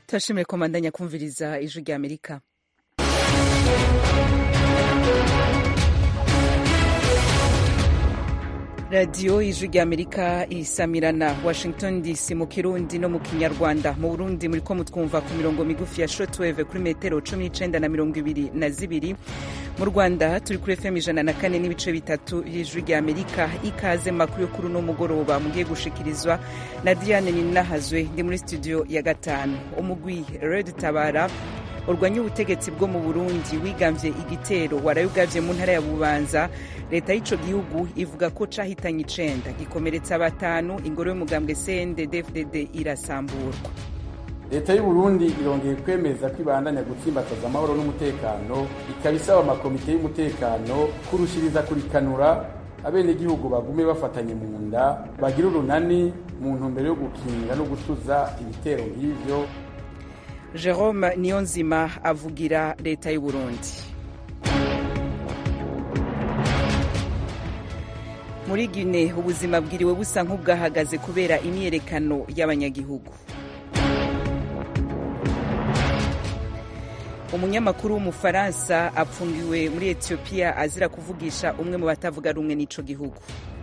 turashimiye komandanya kumviriza ijwi rya amerika radiyo ijwi rya amerika isamirana washington dc mu kirundi no mu kinyarwanda mu burundi muri ko mutwumva ku mirongo migufi ya shotweve kuri metero cumi n'icenda na mirongo ibiri na zibiri mu rwanda turi kuri fm ijana na kane n'ibice bitatu y'ijwi rya amerika ikaze makuru yo kuri uno mugoroba mugiye gushikirizwa na diane ninahazwe ndi muri studio ya gatanu umugwi red tabara urwanya ubutegetsi bwo mu burundi wigambye igitero warayugavye mu ntara ya bubanza leta y'ico gihugu ivuga ko cahitanye icenda gikomeretsa batanu ingoro y'umugambwe cndd irasamburwa leta y'uburundi irongeye kwemeza ko ibandanya gutsimbataza amahoro n'umutekano ikaba isaba amakomite y'umutekano kurushiriza kurikanura abenegihugu bagume bafatanye mu nda bagira urunani mu ntumbero yo gukinga no gutuza ibitero nk'ivyo jerome niyonzima avugira leta y'uburundi muri gine ubuzima bwiriwe busa nk'ubwahagaze kubera imyiyerekano y'abanyagihugu umunyamakuru w'umufaransa apfungiwe muri etiyopiya azira kuvugisha umwe mu batavuga rumwe n'ico gihugu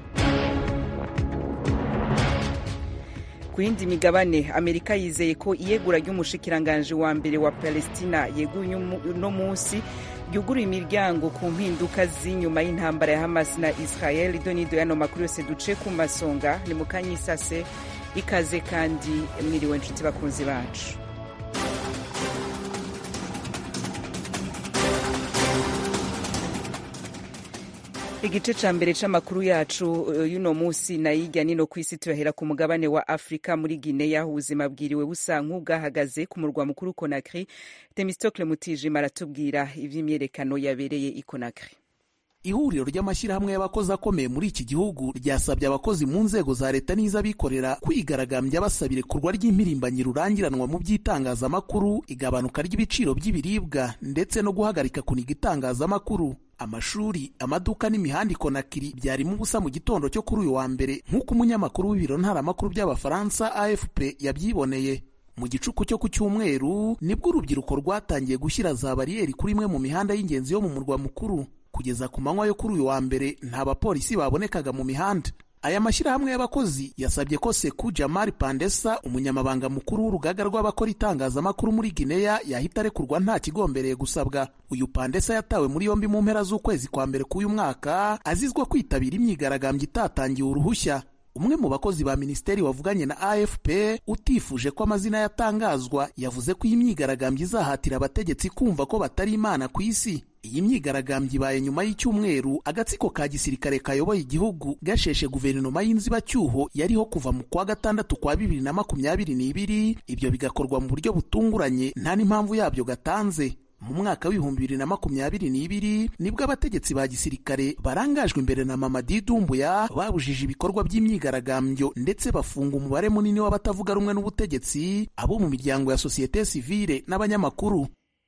ku yindi migabane amerika yizeye ko iyegura ry'umushikiranganji wa mbere wa palestina yeguye uno munsi ryuguruye imiryango ku mpinduka z'inyuma y'intambara ya hamas na israel idonido y'ano makuru yose duce ku masonga ni mu kanyisase ikaze kandi mwiriwe nshuti bakunzi bacu igice ca mbere c'amakuru yacu y'uno musi na yirya nino kw'isi turahera ku mugabane wa afurika muri gineya ubuzima bwiriwe busa nk'ubwahagaze ku murwa mukuru konakri temistokle mutijima aratubwira ivy'imyerekano yabereye i konakri ihuriro ry'amashyirahamwe y'abakozi akomeye muri iki gihugu ryasabye abakozi mu nzego za leta n'iz'abikorera kwigaragambya basaba irekurwa ry'impirimbanyi rurangiranwa mu by'itangazamakuru igabanuka ry'ibiciro by'ibiribwa ndetse no guhagarika kuniga itangazamakuru amashuri amaduka n'imihanda ikonakiri byarimo ubusa mu gitondo cyo kuri uyu wa mbere nk'uko umunyamakuru w'ibiro ntaramakuru by'abafaransa afp yabyiboneye mu gicuku cyo ku cyumweru nibwo urubyiruko rwatangiye gushyira za bariyeri kuri imwe mu mihanda y'ingenzi yo mu murwa mukuru kugeza ku manywa yo kuri uyu wa mbere nta bapolisi babonekaga mu mihanda aya mashyirahamwe y'abakozi yasabye ko seku jamari pandesa umunyamabanga mukuru w'urugaga rw'abakora itangazamakuru muri gineya yahita arekurwa nta kigombereye gusabwa uyu pandesa yatawe muri yombi mu mpera z'ukwezi kwa mbere k'uyu mwaka azizwa kwitabira imyigaragambyo itatangiwe uruhushya umwe mu bakozi ba minisiteri wavuganye na afp utifuje ko amazina yatangazwa yavuze ko iyi myigaragambyo izahatira abategetsi kumva ko batari imana ku isi iyi myigaragambyo ibaye nyuma y'icyumweru agatsiko ka gisirikare kayoboye igihugu gasheshe guverinoma y'inzibacyuho yariho kuva mu kwa gatandatu kwa bibiri na makumyabiri n'ibiri ibyo bigakorwa mu buryo butunguranye nta n'impamvu yabyo gatanze mu mwaka w'ibihumbi bibiri na makumyabiri n'ibiri nibwo abategetsi ba gisirikare barangajwe imbere na mamadi dumbuya babujije ibikorwa by'imyigaragambyo ndetse bafunga umubare munini w'abatavuga rumwe n'ubutegetsi abo mu miryango ya sosiyete sivile n'abanyamakuru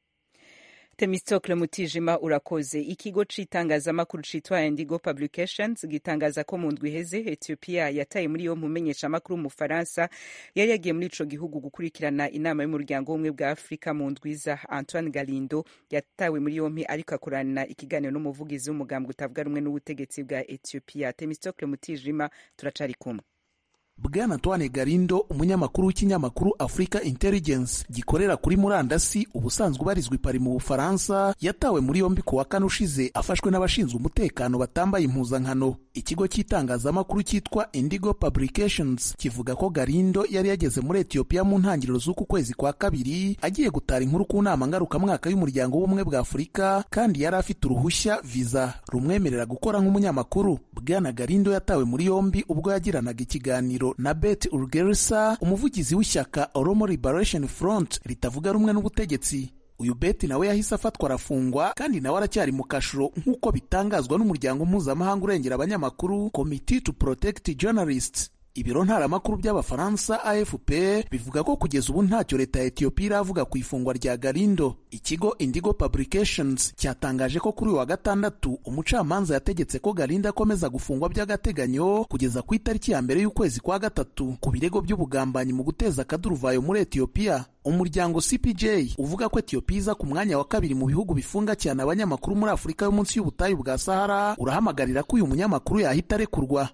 temistokle mutijima urakoze ikigo c'itangazamakuru citwa indigo publications gitangaza ko mu ndwi iheze ethiopia yataye muri yo mumenyesha amakuru w'umufaransa yari yagiye muri ico gihugu gukurikirana inama y'umuryango w'ubumwe bwa afurika mu ndwiza antoine galindo yatawe muri yompi ariko akorana ikiganiro n'umuvugizi w'umugambwe utavuga rumwe n'ubutegetsi bwa ethiopia temistokle mutijima turacari kumwe bwana antoine garindo umunyamakuru w'ikinyamakuru africa intelligence gikorera kuri murandasi ubusanzwe ubarizwa ipari mu bufaransa yatawe muri yombi ku wa kane ushize afashwe n'abashinzwe umutekano batambaye impuzankano ikigo cy'itangazamakuru cyitwa indigo publications kivuga ko garindo yari yageze muri etiyopiya mu ntangiriro z'uku kwezi kwa kabiri agiye gutara inkuru ku nama ngarukamwaka y'umuryango w'ubumwe bwa afurika kandi yari afite uruhushya viza rumwemerera gukora nk'umunyamakuru bwana garindo yatawe muri yombi ubwo yagiranaga ikiganiro na Bet Urgelsa umuvugizi w'ishyaka Oromo Liberation Front ritavuga rumwe n'ubutegetsi uyu beti nawe yahise afatwa arafungwa kandi nawe aracyari mu kashuro nk'uko bitangazwa n'umuryango mpuzamahanga urengera abanyamakuru Committee to Protect Journalists ibiro ntaramakuru by'abafaransa afp bivuga ko kugeza ubu ntacyo leta ya etiyopiya iravuga ku ifungwa rya garindo ikigo indigo publications cyatangaje ko kuri uyu wa gatandatu umucamanza yategetse ko garindo akomeza gufungwa by'agateganyo kugeza ku itariki ya mbere y'ukwezi kwa gatatu ku birego by'ubugambanyi mu guteza akaduruvayo muri etiyopiya umuryango cpj uvuga ko etiyopiya iza ku mwanya wa kabiri mu bihugu bifunga cyane abanyamakuru muri afurika yo munsi y'ubutayu bwa sahara urahamagarira ko uyu munyamakuru yahita arekurwa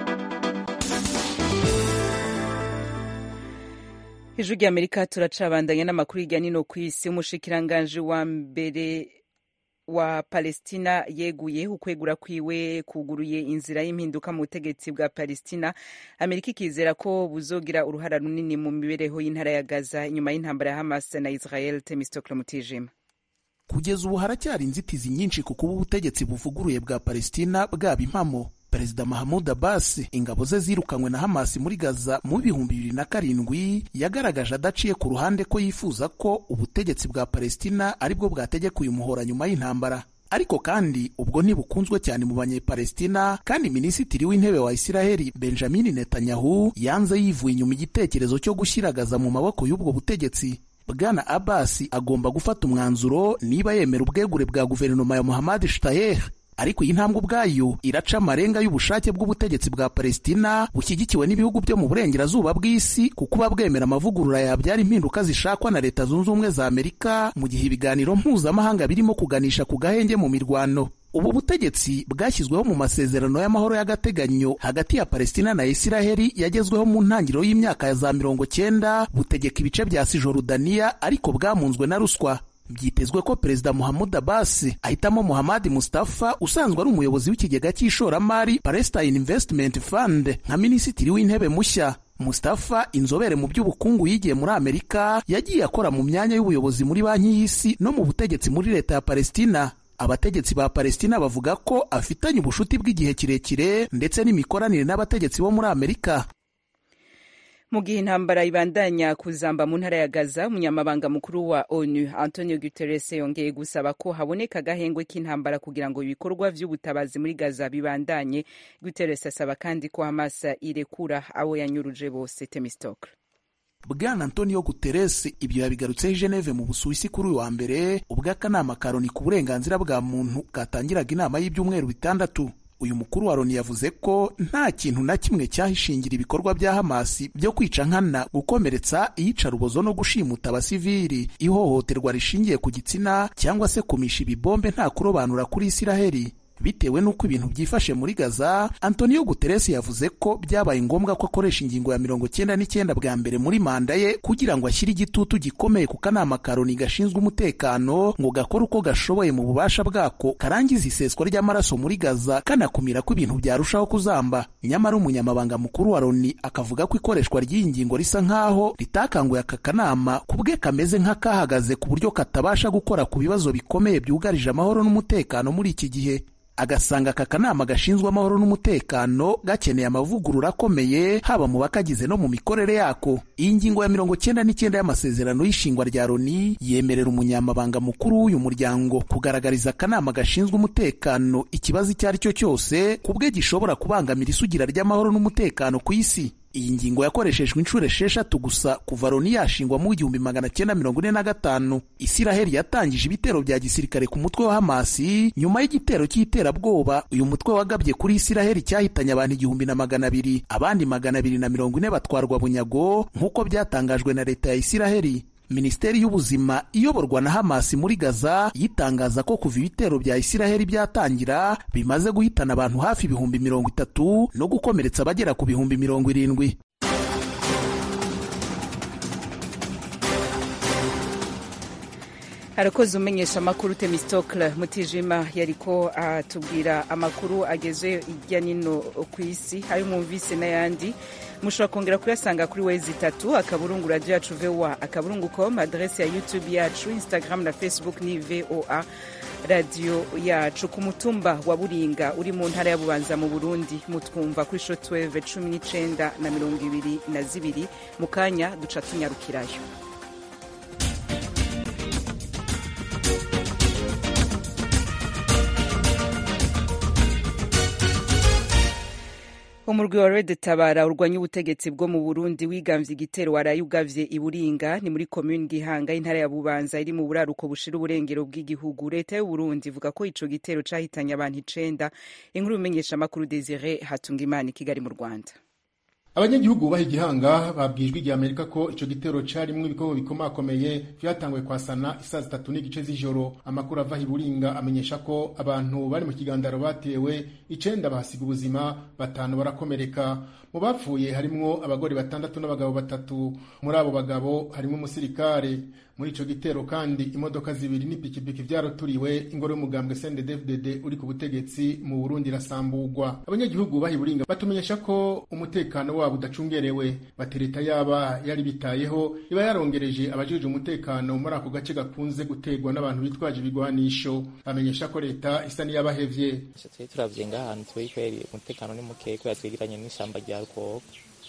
ijwi ry'amerika turacabandanya n'amakuru hirya nino ku isi umushikiranganji wa mbere wa palestina yeguye ukwegura kwiwe kuguruye inzira y'impinduka mu butegetsi bwa palestina amerika ikizera ko buzogira uruhara runini mu mibereho y'intara ya gaza inyuma y'intambara ya hamas na israel temistokle mutijima kugeza ubu haracyari inzitizi nyinshi ku kuba ubutegetsi buvuguruye bwa palestina bwaba impamo perezida mahamud abbas ingabo ze zirukanywe na hamasi muri gaza mu bihumbi bibiri na karindwi yagaragaje adaciye ku ruhande ko yifuza ko ubutegetsi bwa palestina aribwo bwategeka uyu muhora nyuma y'intambara ariko kandi ubwo ntibukunzwe cyane mu banyepalestina kandi minisitiri w'intebe wa isiraheli benjamin netanyahu yanze yivuye inyuma igitekerezo cyo gushyira gaza mu maboko y'ubwo butegetsi bwana abbas agomba gufata umwanzuro niba yemera ubwegure bwa guverinoma ya muhammad shtayer ariko iyi ntambwe ubwayo iraca amarenga y'ubushake bw'ubutegetsi bwa palestina bushyigikiwe n'ibihugu byo mu burengerazuba bw'isi ku kuba bwemera amavugurura yabyara impinduka zishakwa na leta zunze ubumwe za amerika mu gihe ibiganiro mpuzamahanga birimo kuganisha ku gahenge mu mirwano ubu butegetsi bwashyizweho mu masezerano y'amahoro y'agateganyo hagati ya palestina na isiraheli yagezweho mu ntangiriro y'imyaka ya za mirongo cyenda butegeka ibice bya sijorudaniya ariko bwamunzwe na ruswa byitezwe ko perezida muhammad abbas ahitamo muhammad mustafa usanzwe ari umuyobozi w'ikigega cy'ishoramari palestine investment fund nka minisitiri w'intebe mushya mustafa inzobere mu by'ubukungu yigiye muri amerika yagiye akora mu myanya y'ubuyobozi muri banki y'isi no mu butegetsi muri leta ya palestina abategetsi ba palestina bavuga ko afitanye ubushuti bw'igihe kirekire ndetse n'imikoranire n'abategetsi bo muri amerika mu gihe intambara ibandanya kuzamba mu ntara ya gaza umunyamabanga mukuru wa onu antonio guterres yongeye gusaba ko haboneka agahengwe k'intambara kugira ngo ibikorwa vy'ubutabazi muri gaza bibandanye guterres asaba kandi ko hamas irekura abo yanyuruje bose temistokle bwana antonio guterres ibyo yabigarutseho i geneve mu busuwisi kuri uyu wa mbere ubwo akanama ka loni ku burenganzira bwa muntu katangiraga inama y'ibyumweru bitandatu uyu mukuru wa loni yavuze ko nta kintu na kimwe cyahishingira ibikorwa bya hamasi byo kwica nkana gukomeretsa iyicarubozo no gushimuta abasivili ihohoterwa rishingiye ku gitsina cyangwa se kumisha ibibombe nta kurobanura kuri isiraheli bitewe n'uko ibintu byifashe muri gaza antonio guterres yavuze ko byabaye ngombwa ko akoresha ingingo ya mirongo cyenda n'icyenda bwa mbere muri manda ye kugira ngo ashyire igitutu gikomeye ku kanama ka loni gashinzwe umutekano ngo gakore uko gashoboye mu bubasha bwako karangiza iseswa ry'amaraso muri gaza kanakumira ko ibintu byarushaho kuzamba nyamara umunyamabanga mukuru wa loni akavuga ko ikoreshwa ry'iyi ngingo risa nk'aho ritakanguye aka kanama ku bwe kameze nk'akahagaze ku buryo katabasha gukora ku bibazo bikomeye byugarije amahoro n'umutekano muri iki gihe agasanga aka kanama gashinzwe amahoro n'umutekano gakeneye amavugurura akomeye haba mu bakagize no mu mikorere yako iyi ngingo ya mirongo cyenda n'icyenda y'amasezerano y'ishingwa rya loni yemerera umunyamabanga mukuru w'uyu muryango kugaragariza akanama gashinzwe umutekano ikibazo icyo ari cyo cyose ku bwe gishobora kubangamira isugira ry'amahoro n'umutekano ku isi iyi ngingo yakoreshejwe inshuro esheshatu gusa kuva loni yashingwa mu igihumbi magana cyenda mirongo ine na gatanu isiraheli yatangije ibitero bya gisirikare ku mutwe wa hamasi nyuma y'igitero cy'iterabwoba uyu mutwe wagabye kuri isiraheli cyahitanye abantu igihumbi na magana abiri abandi magana abiri na mirongo ine batwarwa bunyago nk'uko byatangajwe na leta ya isiraheli minisiteri y'ubuzima iyoborwa na hamasi muri gaza yitangaza ko kuva ibitero bya isiraheli byatangira bimaze guhitana abantu hafi ibihumbi mirongo itatu no gukomeretsa abagera ku bihumbi mirongo irindwi harakoze umenyesha amakuru temistokle mutijima yariko atubwira amakuru ageze hirya nino ku isi ayo mwumvise n'ayandi mushobora kongera kuyasanga kuri wezi itatu akaburungu radiyo yacu voa akaburungu com adresi ya youtube yacu instagram na facebook ni voa radiyo yacu ku mutumba wa buringa uri mu ntara ya bubanza mu burundi mutwumva kuri shotweve cumi n'icenda na mirongo ibiri na zibiri mu kanya duca tunyarukirayo umurwi wa red tabara urwanya ubutegetsi bwo mu burundi wigamvye igitero waraye ugavye iburinga ni muri komuni gihanga y'intara ya bubanza iri mu buraruko bushira uburengero bw'igihugu leta y'uburundi ivuga ko ico gitero cahitanye abantu icenda inkuru bimenyesha amakuru desire hatungimana i kigali mu rwanda abanyagihugu bubaha igihanga babwijwe igihe amerika ko ico gitero carimwo ibikobo bikomakomeye vyatanguye kwasana isaa zitatu n'igice z'ijoro amakuru ava iburinga amenyesha ko abantu bari mu kigandaro batewe icenda bahasiga ubuzima batanu barakomereka mu bapfuye harimwo abagore batandatu n'abagabo batatu muri abo bagabo harimwo umusirikare muri ico gitero kandi imodoka zibiri n'ipikipiki vyaroturiwe ingoro y'umugambwe CNDD-FDD uri ku butegetsi mu Burundi irasamburwa abanyagihugu baha iburinga batumenyesha ko umutekano wabo udacungerewe batereta yaba yari bitayeho iba yarongereje abajejwe umutekano muri ako gace gakunze gutegwa n'abantu bitwaje ibigwanisho bamenyesha ko leta isa n'iyabahevye twe turavye ngahantu turi kweri umutekano ni mukeya kubera twegeranye n'ishamba rya rukoko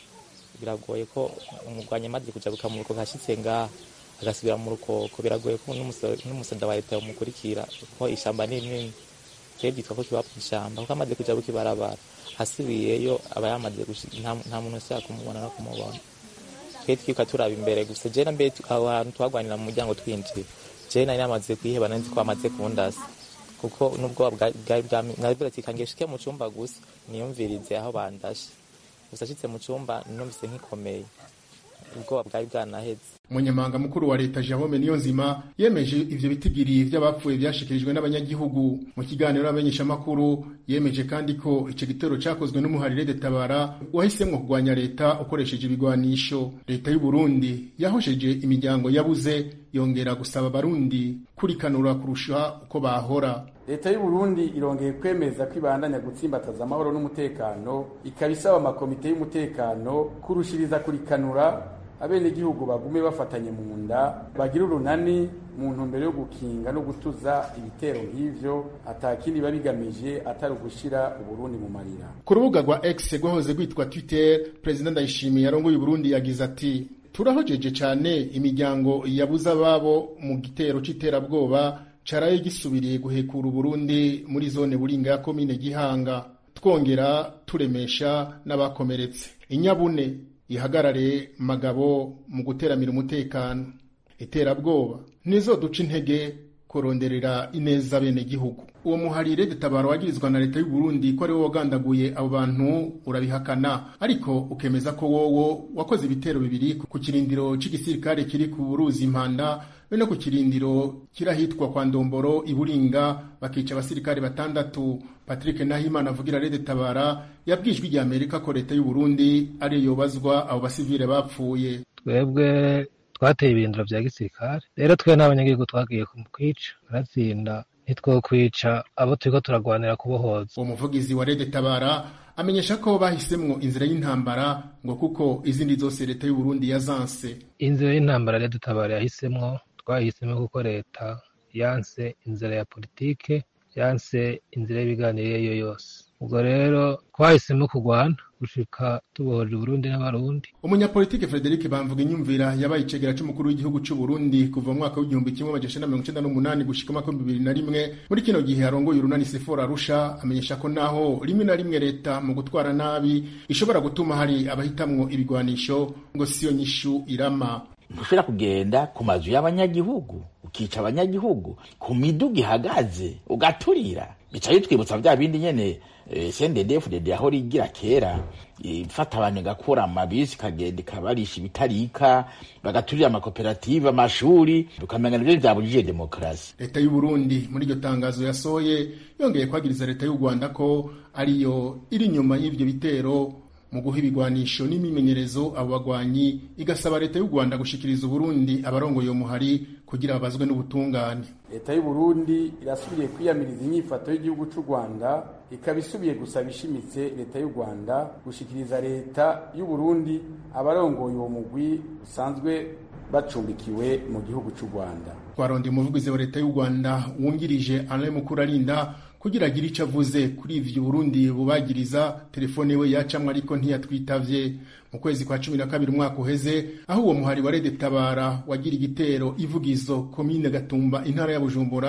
biragoye ko umugwanyi amaze kujabuka mu rukoko ashitse ngaha agasubira mu rukoko biragoye ko n'umusada wa leta yomukurikira ko ishamba ni rinini twebwe byitwa ko kiba ishamba kuko amaze kujabuka ibarabara hasubiyeyo aba yamaze nta muntu ushaka kumubona no kumubona twe twiruka turaba imbere gusa je na mbere aho hantu twagwanira mu muryango twinjira je nari namaze kwiheba nari ko amaze kundasa kuko n'ubwoba bwari bwami nabwira ati kange shike mu cumba gusa niyumvirize aho bandashe gusa ashitse mu cumba numvise nkikomeye ubwoba bwari bwanaheze umunyamabanga mukuru wa leta Jerome Niyonzima yemeje ivyo bitigiri vy'abapfuye vyashikirijwe n'abanyagihugu mu kiganiro n'abamenyeshamakuru yemeje kandi ko ico gitero cakozwe n'umuharire de tabara wahisemwo kugwanya leta ukoresheje ibigwanisho leta y'u Burundi yahosheje imiryango yabuze yongera gusaba abarundi kurikanura kurusha uko bahora leta y'u Burundi irongeye kwemeza ko ibandanya gutsimbataza amahoro n'umutekano ikaba isaba amakomite y'umutekano kurushiriza kurikanura abenegihugu bagume bafatanye mu nda bagira urunani mu ntumbero yo gukinga no gutuza ibitero nk'ivyo atakindi biba bigamije atari ugushira uburundi mu marira ku rubuga rwa x rwahoze rwitwa twitter perezida ndayishimiye yarongoye uburundi yagize ati turahojeje cane imiryango yabuze ababo mu gitero c'iterabwoba caraye gisubiriye guhekura uburundi muri zone buringa ya komine gihanga twongera turemesha n'abakomeretse inyabune ihagarare magabo mu guteramira umutekano iterabwoba nizo duca intege kuronderera ineza bene gihugu uwo muharire detabaro wagirizwa na leta y'u Burundi ko ari wo wagandaguye abo bantu urabihakana ariko ukemeza ko wowo wakoze ibitero bibiri ku kirindiro c'igisirikare kiri ku ruzi impanda be no ku kirindiro kirahitwa kwa Ndomboro iburinga bakica abasirikare batandatu Patrick Nahimana avugira Rede Tabara yabwijwe rya Amerika ko leta y'u Burundi ari yobazwa abo basivile bapfuye twebwe twateye ibirindiro vya gisirikare rero twe n'abanyagihugu twagiye kwica baratsinda ntitwokwica abo turiko turagwanira kubohoza uwo muvugizi wa Rede Tabara amenyesha ko bahisemwo inzira y'intambara ngo kuko izindi zose leta y'u Burundi yazanse inzira y'intambara Rede Tabara yahisemwo twahisemo kuko leta yanse inzira ya politike yanse inzira y'ibiganiro iyo ariyo yose ubwo rero twahisemo kurwana gushika tubohoje Burundi n'abarundi umunyapolitike Frederic Bamvuga inyumvira yabaye icegera c'umukuru w'igihugu c'u Burundi kuva mu mwaka w'igihumbi kimwe amajana mirongo icenda n'umunani gushika mwaka w'ibihumbi bibiri na rimwe muri kino gihe arongoye urunani Sephora Arusha amenyesha ko naho rimwe na rimwe leta mu gutwara nabi ishobora gutuma hari abahitamwo ibigwanisho ngo siyo nyishu irama ntushobora kugenda ku mazu y'abanyagihugu ukica abanyagihugu ku miduga ihagaze ugaturira bica bitwibutsa vya bindi nyene CNDD-FDD aho rigira kera ifata abantu igakura amabisi ikagenda ikabarisha ibitarika bagaturira amakoperative amashuri tukamenya nivyo vyabujije demokarasi leta y'u Burundi muri iryo tangazo yasohoye yongeye kwagiriza leta y'u Rwanda ko ariyo iri inyuma y'ivyo bitero mu guha ibigwanisho n'imimenyerezo abo bagwanyi igasaba leta y'u Rwanda gushikiriza Uburundi abarongoye uwo muhari kugira babazwe n'ubutungane leta y'u Burundi irasubiye kwiyamiriza inyifato y'igihugu c'u Rwanda ikaba isubiye gusaba ishimitse leta y'u Rwanda gushikiriza leta y'u Burundi abarongoye uwo mugwi usanzwe bacumbikiwe mu gihugu c'u Rwanda twaronde umuvugizi wa leta y'u Rwanda wungirije Alain Mukurarinda kugira agire ico avuze kuri ivyo Burundi bubagiriza telefone we yacamwe ariko ntiyatwitavye mu kwezi kwa cumi na kabiri umwaka uheze aho uwo muhari wa Rede Tabara wagira igitero ivugizo komine Gatumba intara ya Bujumbura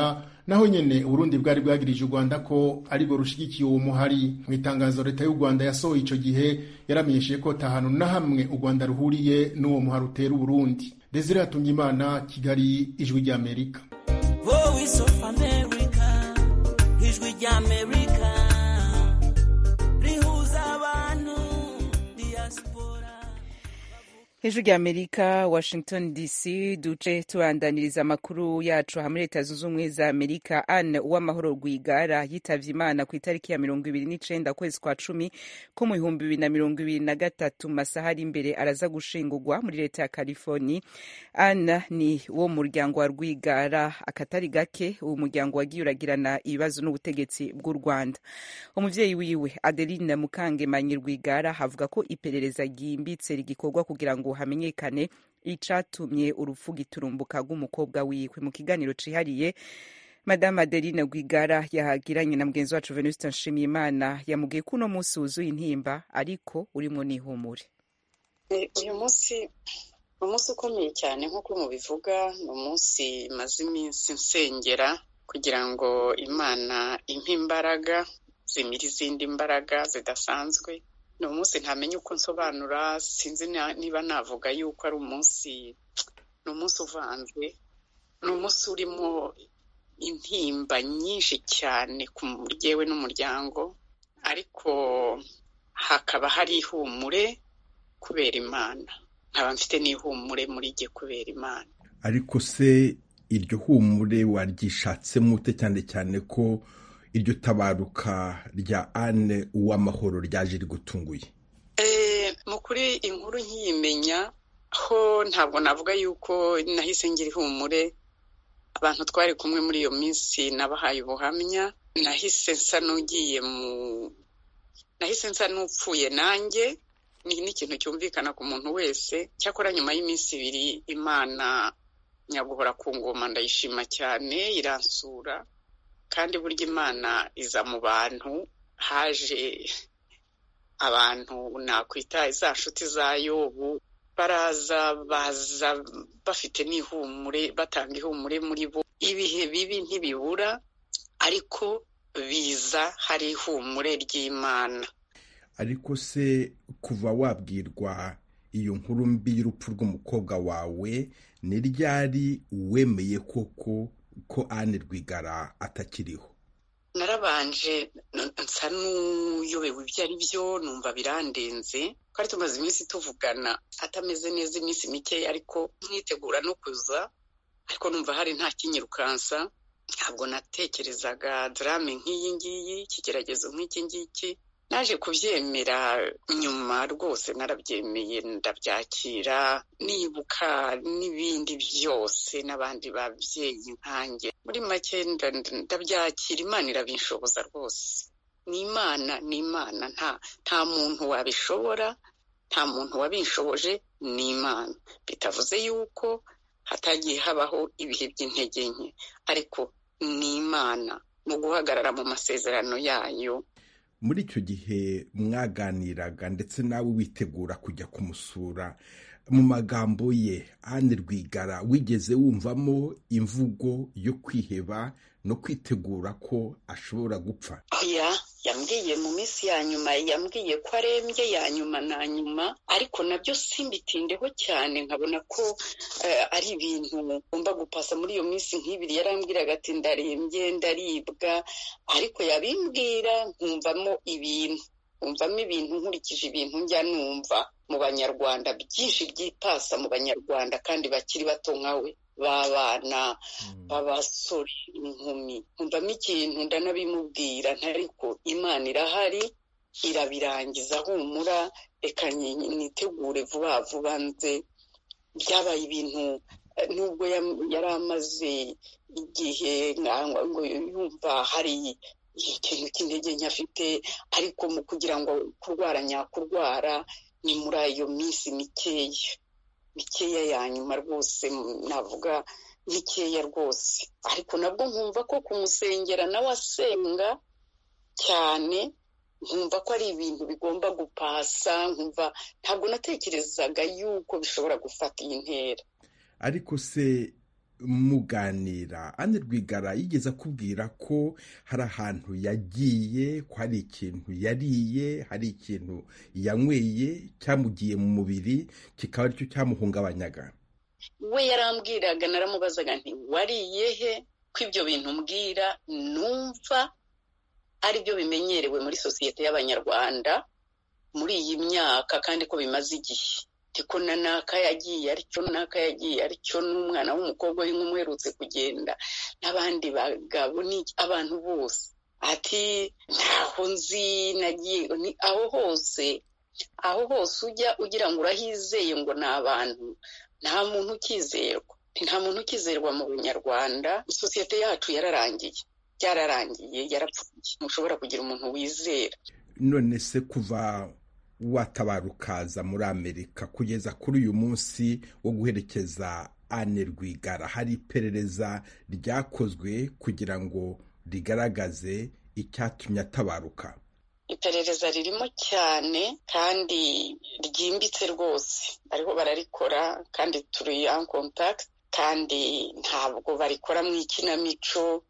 naho nyene uburundi bwari bwagirije u rwanda ko aribwo rushigikiye uwo muhari mu itangazo leta y'u rwanda yasohoye ico gihe yaramenyesheje ko tahanu na hamwe u rwanda ruhuriye n'uwo muhari utera uburundi desire hatungimana kigali ijwi ry'amerika voice of america ijwi ry'amerika rihuza abantu diaspora hejuru ya amerika washington dc duce tubandaniriza amakuru yacu hamwe leta zunze ubumwe za amerika anne uwamahoro rwigara yitavye imana ku itariki ya mirongo ibiri n'icenda kwezi kwa cumi ko mu bihumbi bibiri na mirongo ibiri na gatatu mu masaha ari imbere araza gushingurwa muri leta ya california anne ni wo muryango wa rwigara akatari gake uwo muryango wagiye uragirana ibibazo n'ubutegetsi bw'u rwanda umuvyeyi wiwe adeline mukangemanyi rwigara avuga ko iperereza ryimbitse rigikorwa kugira ngo hamenyekane icatumye urupfu giturumbuka rw'umukobwa wiwe mu kiganiro cihariye madame adeline rwigara yahagiranye na mugenzi wacu venuste nshimiyimana yamubwiye ko uno munsi wuzuye intimba ariko urimwo n'ihumure uyu munsi ni umunsi ukomeye cyane nk'uko mubivuga ni umunsi maze iminsi nsengera kugira ngo imana impe imbaraga zimira izindi mbaraga zidasanzwe ni umunsi ntamenye uko nsobanura sinzi niba navuga yuko ari umunsi ni umunsi uvanze ni umunsi urimo intimba nyinshi cyane ku muryewe n'umuryango ariko hakaba hari ihumure kubera imana nkaba mfite n'ihumure muri jye kubera imana ariko se iryo humure waryishatsemo ute cyane cyane ko iryo tabaruka rya ane uw'amahoro ryaje rigutunguye mu kuri inkuru nkiyimenya ho ntabwo navuga yuko nahise ngira ihumure abantu twari kumwe muri iyo minsi nabahaye ubuhamya nahise nsa n'ugiye mu nahise nsa n'upfuye nanjye ni n'ikintu cyumvikana ku muntu wese cyakora nyuma y'iminsi ibiri imana nyaguhora ku ngoma ndayishima cyane iransura kandi burya imana iza mu bantu haje abantu nakwita za nshuti za yobu baraza baza bafite n'ihumure batanga ihumure muri bo ibihe bibi ntibibura ariko biza hari ihumure ry'imana ariko se kuva wabwirwa iyo nkuru mbi y'urupfu rw'umukobwa wawe ni ryari wemeye koko ko ane rwigara atakiriho narabanje nsa n'uyobewe ibyo ari byo numva birandenze twari tumaze iminsi tuvugana atameze neza iminsi mikeya ariko mwitegura no kuza ariko numva hari nta kinyirukansa ntabwo natekerezaga darame nk'iyi ngiyi ikigeragezo nk'iki ngiki naje kubyemera nyuma rwose narabyemeye ndabyakira nibuka n'ibindi byose n'abandi babyeyi nkanjye muri make ndabyakira imana irabinshoboza rwose ni imana ni imana nta nta muntu wabishobora nta muntu wabinshoboje ni imana bitavuze yuko hatagiye habaho ibihe by'intege nke ariko ni imana mu guhagarara mu masezerano yayo muri icyo gihe mwaganiraga ndetse nawe witegura kujya kumusura mu magambo ye ane rwigara wigeze wumvamo imvugo yo kwiheba no kwitegura ko ashobora gupfa oya yambwiye mu minsi ya nyuma yambwiye ko arembye ya nyuma na nyuma ariko nabyo simbitindeho cyane nkabona ko ari ibintu ngomba gupasa muri iyo minsi nk'ibiri yarambwiraga ati ndarembye ndaribwa ariko yabimbwira nkumvamo ibintu nkumvamo ibintu nkurikije ibintu njya numva mu banyarwanda byinshi byipasa mu banyarwanda kandi bakiri bato nkawe b'abana b'abasore inkumi nkumvamo ikintu ndanabimubwira ntariko imana irahari irabirangiza humura reka nitegure vuba vuba nze byabaye ibintu nubwo yari amaze igihe ngo yumva hari ikintu cy'intege nke afite ariko mu kugira ngo kurwara nyakurwara ni muri iyo minsi mikeya mikeya ya nyuma rwose navuga mikeya rwose ariko nabwo nkumva ko kumusengera nawe asenga cyane nkumva ko ari ibintu bigomba gupasa nkumva ntabwo natekerezaga yuko bishobora gufata iyi ntera ariko se muganira ane rwigara yigeze akubwira ko hari ahantu yagiye ko hari ikintu yariye hari ikintu yanyweye cyamugiye mu mubiri kikaba aricyo cyamuhungabanyaga we yarambwiraga naramubazaga nti wariye he ko ibyo bintu mbwira numva ari byo bimenyerewe muri sosiyete y'abanyarwanda muri iyi myaka kandi ko bimaze igihe ko na naka yagiye aricyo naka yagiye aricyo n'umwana w'umukobwa w'inkumi uherutse kugenda n'abandi bagabo abantu bose ati ntaho nzi nagiye aho hose aho hose ujya ugira ngo urahizeye ngo ni abantu nta muntu ukizerwa nta muntu ukizerwa mu bunyarwanda sosiyete yacu yararangiye byararangiye yarapfuye ntushobora kugira umuntu wizera none se kuva watabara ukaza muri amerika kugeza kuri uyu munsi wo guherekeza ane rwigara hari iperereza ryakozwe kugira ngo rigaragaze icyatumye atabaruka iperereza ririmo cyane kandi ryimbitse rwose bariho bararikora kandi turi en contact kandi ntabwo barikora mu ikinamico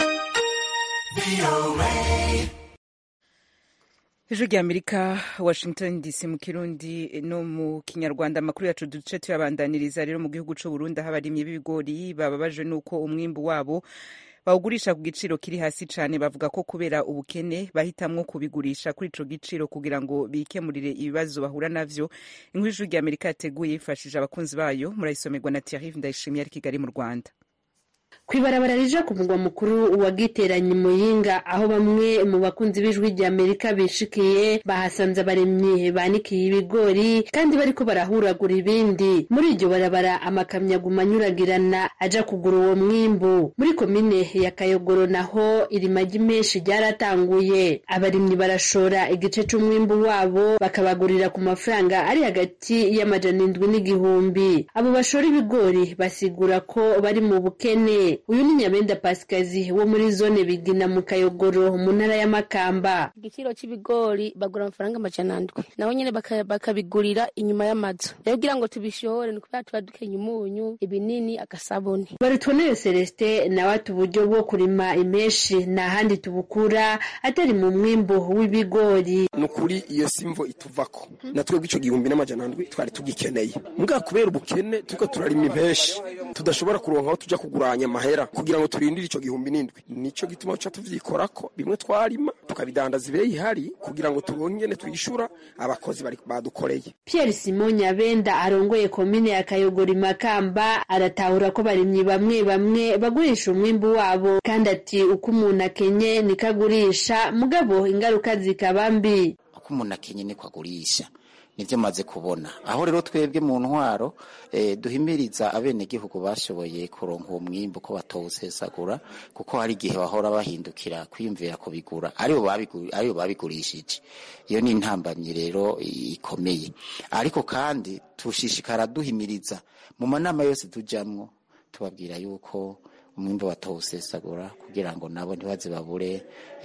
ijwi rya amerika washington dc mu kirundi no mu kinyarwanda amakuru yacu duce tuyabandaniriza rero mu gihugu cy'u burundi aho abarimyi b'ibigori bababajwe n'uko umwimbu wabo bawugurisha ku giciro kiri hasi cyane bavuga ko kubera ubukene bahitamwo kubigurisha kuri ico giciro kugira ngo bikemurire ibibazo bahura navyo inkuru ijwi rya amerika yateguye yifashije abakunzi bayo murayisomerwa na thierry ndayishimiye ari kigali mu rwanda kwibarabara rija ku mugwa mukuru wa giteranye muyinga aho bamwe mu bakunzi b'ijwi rya amerika bishikiye bahasanze abaremyi banikiye ibigori kandi bariko barahuragura ibindi muri iryo barabara amakamyo aguma anyuragirana aja kugura uwo mwimbu muri komine ya kayogoro naho irimagi menshi ryaratanguye abarimyi barashora igice c'umwimbu wabo bakabagurira ku mafaranga ari hagati y'amajana indwi n'igihumbi abo bashora ibigori basigura ko bari mu bukene uyu ni nyabenda pasikazi wo muri zone bigina mu kayogoro mu ntara y'amakamba igiciro cy'ibigori bagura amafaranga amajana ndwi naho nyine bakabigurira inyuma y'amazu rero kugira ngo tubishore ni kubera tuba dukenya umunyu ibinini agasabuni barutwoneyo celestin nawe ati uburyo bwo kurima imenshi nta handi tubukura atari mu mwimbu w'ibigori ni ukuri iyo simvo ituvako na twebwe icyo gihumbi n'amajana ndwi twari tugikeneye mbwa kubera ubukene turiko turarima impenshi tudashobora kuronka aho tuja kuguranya amahera kugira ngo turindire icyo gihumbi n'indwi nico gituma duca tuvyikorako bimwe twarima tukabidandaza ibeyi ihari kugira ngo turongene twishura abakozi badukoreye pierre simon nyabenda arongoye komine ya kayogoro imakamba aratahura ko barimyi bamwe bamwe bagurisha umwimbu wabo kandi ati uko umuntu akenye niko agurisha mugabo ingaruka zikaba mbi uko umuntu akenye niko agurisha nibyo maze kubona aho rero twebwe mu ntwaro duhimiriza abenegihugu bashoboye kuronka uwo mwimbu ko batawusesagura kuko hari igihe bahora bahindukira kwiyumvira kubigura aribo babigurishije iyo ni intambamyi rero ikomeye ariko kandi tushishikara duhimiriza mu manama yose tujyamwo tubabwira yuko umwimbo batawusesagura kugira ngo nabo ntibaze babure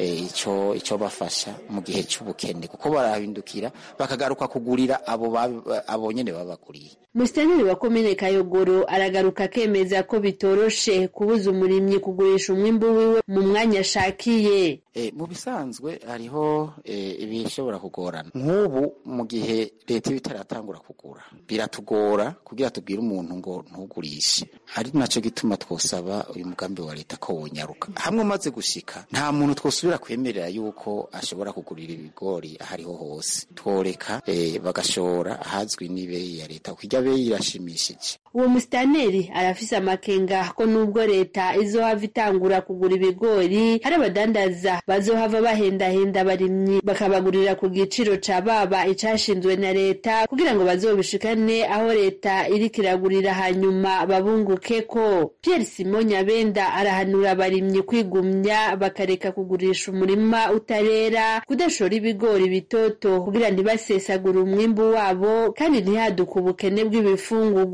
icyo icyo bafasha mu gihe cy'ubukene kuko barahindukira bakagaruka kugurira abo abo nyene babaguriye musitanteri wa komine kayogoro aragaruka akemeza ko bitoroshe kubuza umurimyi kugurisha umwimbu wiwe mu mwanya ashakiye mu bisanzwe hariho ibishobora kugorana nk'ubu mu gihe leta iba itaratangura kugura biratugora kugira tubwire umuntu ngo ntugurishe ari nacyo gituma twosaba uyu mugambi wa leta ko wonyaruka hamwe umaze gushika nta muntu twosubira kwemerera yuko ashobora kugurira ibigori aho ariho hose tworeka bagashora ahazwi n'ibeyi ya leta kuko irya beyi irashimishije uwo musitanteri arafise amakenga ko nubwo leta izohava itangura kugura ibigori hari abadandaza bazohava bahendahenda abarimyi bakabagurira ku giciro ca baba icashinzwe na leta kugira ngo bazobishikane aho leta iriko iragurira hanyuma babunguke ko Pierre Simon Nyabenda arahanura abarimyi kwigumya bakareka kugurisha umurima utarera kudashora ibigori bitoto kugira ntibasesagure umwimbu wabo kandi ntihaduke ubukene bw'ibifungurwa mu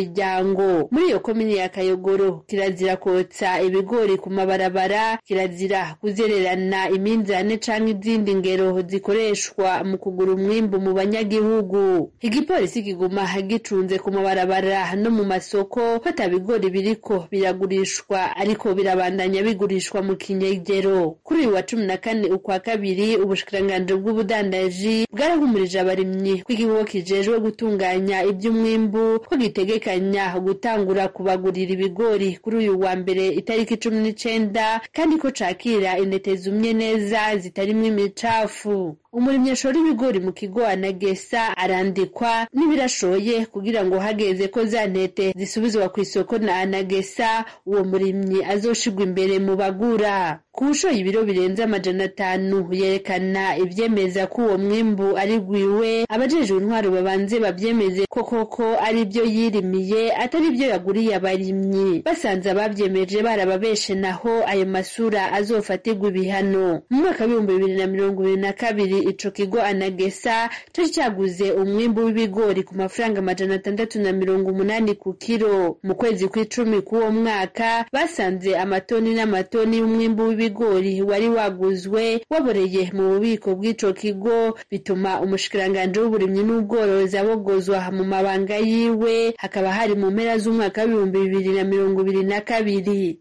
miryango muri iyo komini ya kayogoro kirazira kotsa ibigori ku mabarabara kirazira kuzererana iminzane canke izindi ngero zikoreshwa mu kugura umwimbu mu banyagihugu igipolisi kiguma gicunze ku mabarabara no mu masoko ko ata bigori biriko biragurishwa ariko birabandanya bigurishwa mu kinyegero kuri uyu wa cumi na kane ukwa kabiri ubushikiranganji bw'ubudandaji bwarahumurije abarimyi ko igihugu kijejwe gutunganya iby'umwimbu ko gitegekanya gutangura kubagurira ibigori kuri uyu wa mbere itariki cumi n'icenda kandi ko cakira intete zumye neza zitarimwo imicafu umurimyi ashora ibigori mu kigo anagesa arandikwa n'ibirashoye kugira ngo hageze ko za ntete zisubizwa ku isoko na anagesa uwo murimyi azoshigwa imbere mu bagura ku bushoye ibiro birenze amajana atanu yerekana ivyemeza ko uwo mwimbu ari gwiwe abajejwe intwaro babanze bavyemeze ko koko ari byo yirimiye atari byo yaguriye abarimyi basanze abavyemeje barababeshe naho ayo masura azofatirwa ibihano mu mwaka w'ibihumbi bibiri na mirongo ibiri na kabiri ico kigo anagesa cari caguze umwimbu w'ibigori ku mafaranga amajana atandatu na mirongo umunani ku kiro mu kwezi kw'icumi k'uwo mwaka basanze amatoni n'amatoni y'umwimbu w'ibigori wari waguzwe waboreye mu bubiko bw'ico kigo bituma umushikiranganji w'uburimyi n'ubworozi abogozwa mu mabanga yiwe hakaba hari mu mpera z'umwaka w'ibihumbi bibiri na mirongo ibiri na kabiri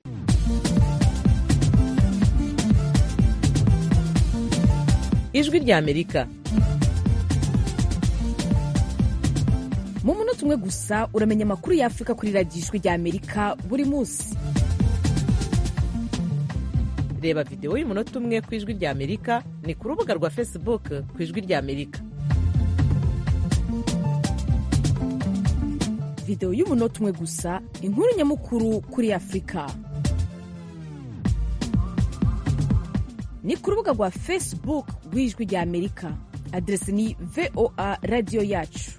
ijwi ry'amerika mu munota umwe gusa uramenya amakuru y'afurika kuri radiyo ijwi ry'amerika buri munsi reba videwo y'umunota umwe ku ijwi ry'amerika ni ku rubuga rwa facebook ku ijwi ry'amerika videwo y'umunota umwe gusa inkuru nyamukuru kuri afurika ni ku rubuga rwa facebook rw'ijwi ry'amerika aderesi ni voa radiyo yacu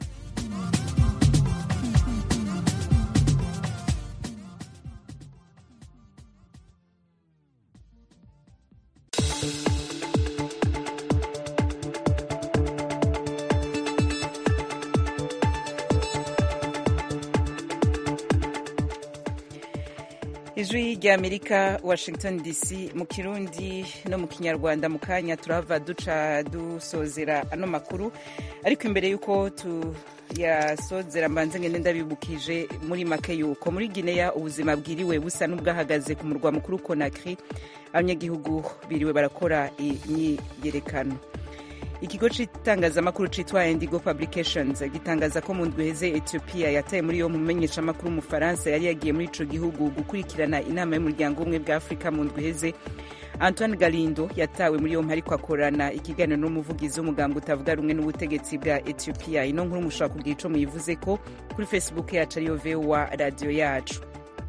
ijwi ry'amerika washington dc mu kirundi no mu kinyarwanda mu kanya turahava duca dusozera ano makuru ariko imbere y'uko tuyasozera mbanze ngende ndabibukije muri make yuko muri gineya ubuzima bwiriwe busa n'ubwahagaze ku murwa mukuru konakiri abanyagihugu biriwe barakora imyiyerekano ikigo cy'itangazamakuru cyitwa indigo publications gitangaza ko mu ndwi heze ethiopia yataye muri yo mumenyeshamakuru w'umufaransa yari yagiye muri ico gihugu gukurikirana inama y'umuryango umwe bwa afurika mu ndwi heze antoine galindo yatawe muri yompi ariko akorana ikiganiro n'umuvugizi w'umuganga utavuga rumwe n'ubutegetsi bwa ethiopia ino nkuru mushobora kugira ico muyivuze ko kuri facebook yacu ariyo vowa radiyo yacu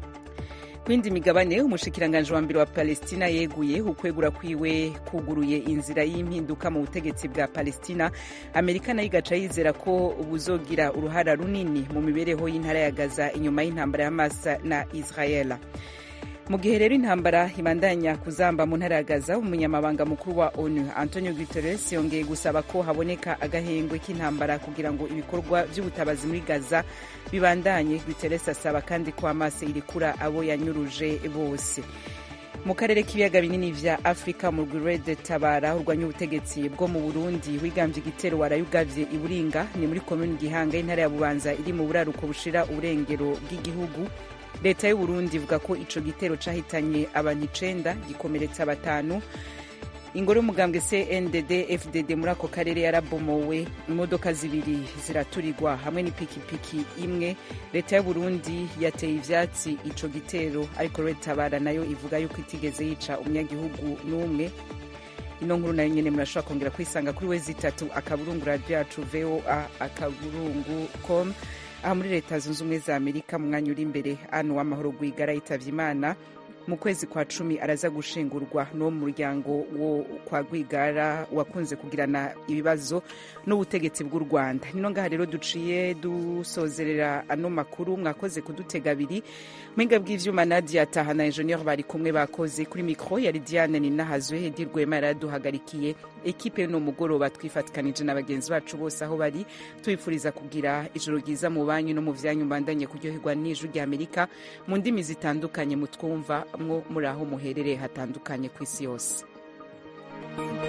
kwindi migabane umushikiranganji wa mbere wa palestina yeguye ukwegura kwiwe kuguruye inzira y'impinduka mu butegetsi bwa palestina amerika nayo igaca yizera ko buzogira uruhara runini mu mibereho y'intara ya gaza inyuma y'intambara ya masa na israela mu gihe rero intambara ibandanya kuzamba mu ntara ya gaza umunyamabanga mukuru wa onu antonio guterres yongeye gusaba ko haboneka agahengwe k'intambara kugira ngo ibikorwa by'ubutabazi muri gaza bibandanye guterres asaba kandi ko hamas irekura abo yanyuruje bose mu karere k'ibiyaga binini vya afurika mu rwirede tabara urwanya ubutegetsi bwo mu burundi wigambye igitero warayugavye iburinga ni muri komini gihanga y'intara ya bubanza iri mu buraruko bushira uburengero bw'igihugu leta y'uburundi ivuga ko ico gitero cahitanye abantu icenda gikomeretsa batanu ingoro y'umugambwe cndd fdd muri ako karere yarabomowe imodoka zibiri ziraturirwa hamwe n'ipikipiki imwe leta y'uburundi yateye ivyatsi ico gitero ariko retabara nayo ivuga yuko itigeze yica umunyagihugu n'umwe ino nkuru nayo nyene murashobora kongera kwisanga kuri we zitatu akaburungu radio yacu voa akaburungu com aha muri leta zunze ubumwe za amerika mu mwanya uri imbere anu w'amahoro rwigara yitavye imana mu kwezi kwa cumi araza gushingurwa n'uwo muryango wo kwa rwigara wakunze kugirana ibibazo n'ubutegetsi bw'u rwanda nino ngaha rero duciye dusozerera ano makuru mwakoze kudutega abiri mpinga bw'ivyuma nadia taha na enjeniyeri bari kumwe bakoze kuri mikoro yari diane ninahazwe hedi rwema yaraduhagarikiye ekipe y'uno mugoroba twifatikanije na bagenzi bacu bose aho bari tubifuriza kugira ijoro ryiza mu banyu no mu vyanyu mbandanye kuryoherwa n'ijwi rya amerika mu ndimi zitandukanye mutwumva mwo muri aho muherereye hatandukanye ku isi yose